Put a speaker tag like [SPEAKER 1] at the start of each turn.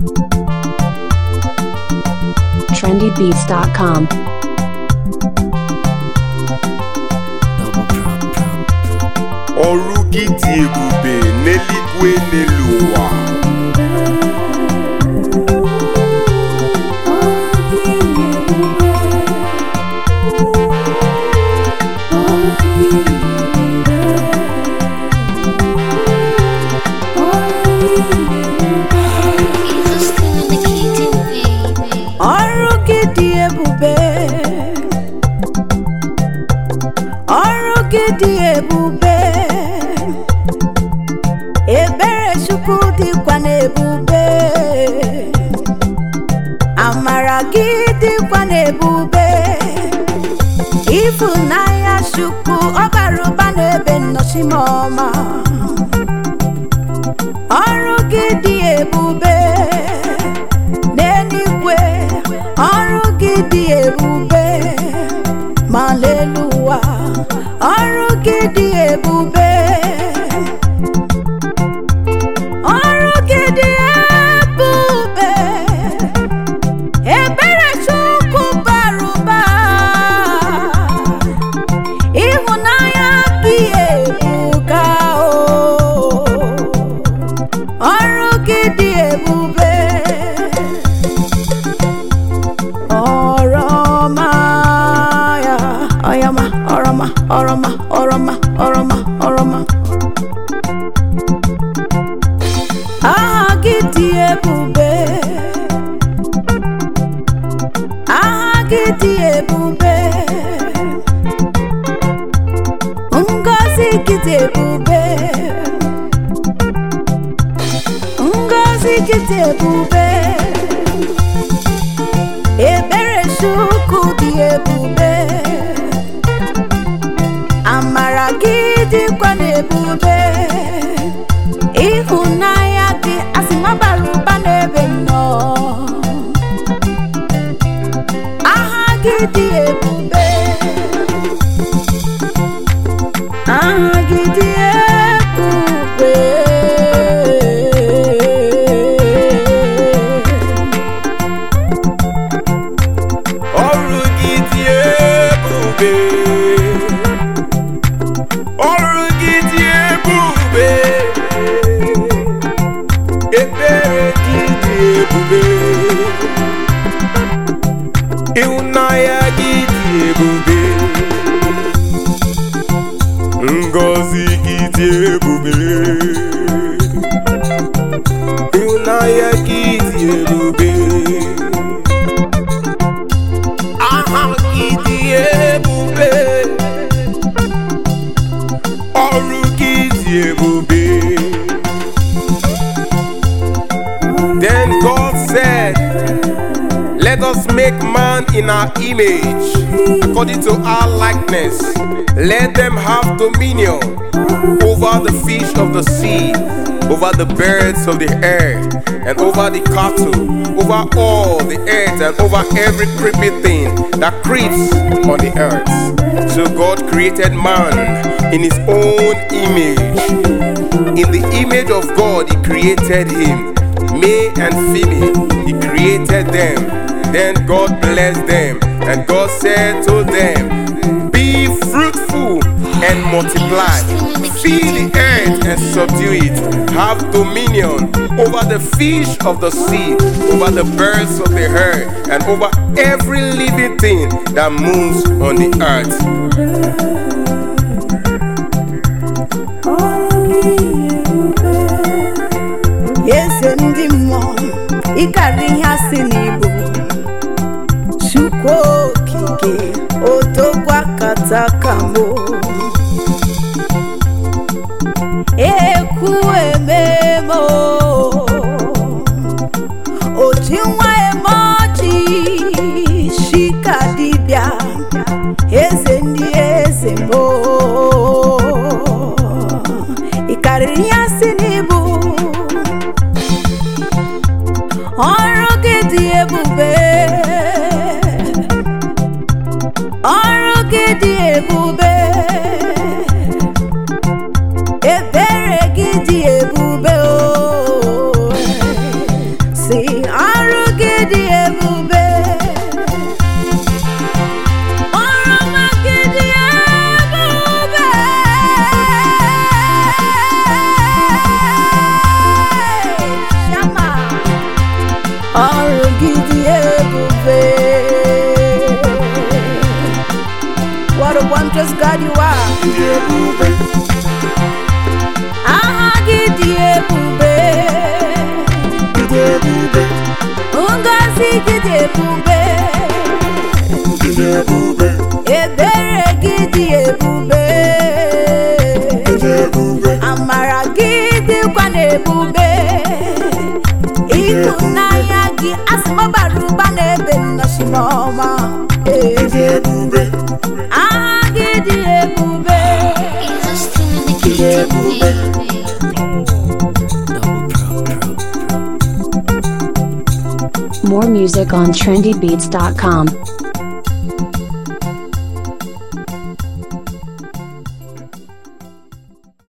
[SPEAKER 1] trendybeats.com.
[SPEAKER 2] ọrụ gị dị ebube n'eluigwe n'elu ụwa
[SPEAKER 3] Jesus communicating, baby.
[SPEAKER 4] ọrụ gị dị ebube ọrụ gị dị ebube ebere chukwu dịkwa n'ebube amara gị dịkwa n'ebube ịfụnanya chukwu ọ bara ụba n'ebe nnọchimọma ọrụ gị dị ebube n'eluigwe ọrụ gị dị ebube ma n'elu ụwa ọrụ gị dị ebube ọrụ gị dị ebube ebere chukwu bara ụba ịhụnanya gị ebuka o ọrụ gị dị ebube ọrọma ya ọyọma ọrọma ọrọma ọrọma ọrọma ọrọma aha gị dị ebube aha gị dị ebube ngọzi gị dị ebube ngozi gị dị ebube ebere chukwu dị ebube amara gị dịkwa n'ebube ịhụnanya gị asị m ọbara ụba n'ebe nnọ aha gị dị ebube aha gị dị ebube
[SPEAKER 2] ọrụ gị dị ebube ọrụ gị dị ebube ebere gị dị ebube ịhụnanya gị dị ebube ngọzi gị dị ebube ịhụnanya gị dị ebube aha gị dị ebube ọrụ gị dị ebube then God said let us make man in our image according to our likeness let them have dominion over the fish of the sea over the birds of the air and over the cattle over all the earth and over every creeping thing that creeps on the earth so god created man in his own image in the image of god he created him male and female he created them then god blessed them and god said to them be fruitful and multiply fill the earth and subdue it have dominion over the fish of the sea over the birds of the air and over every living thing that moves on the earth
[SPEAKER 4] eze ndị mmụọ ịkara ihe asị n'igbo chukwu okike odogwa katakamo ekwu ememo oji nwa eme ọjị shika dibịa eze ndị eze mo ịkarịrị ihe asị n'ịbụ ọrụ gị dị ebube ọrụ gị dị ebube ebere gị dị ebube o si si ọrụ gị dị ebube ọrụ ọma gị dị ebube Shama ọrụ gị dị ebube What a wondrous God you are aha gị dị ebube ngozi gị dị ebube ebere gị dị ebube amara gị dịkwa n'ebube ịhụnanya gị asị m bara ụba n'ebe nnọchimọma aha gị dị ebube
[SPEAKER 3] Jesus still in the kitchen, baby.
[SPEAKER 1] More music on trendybeats.com.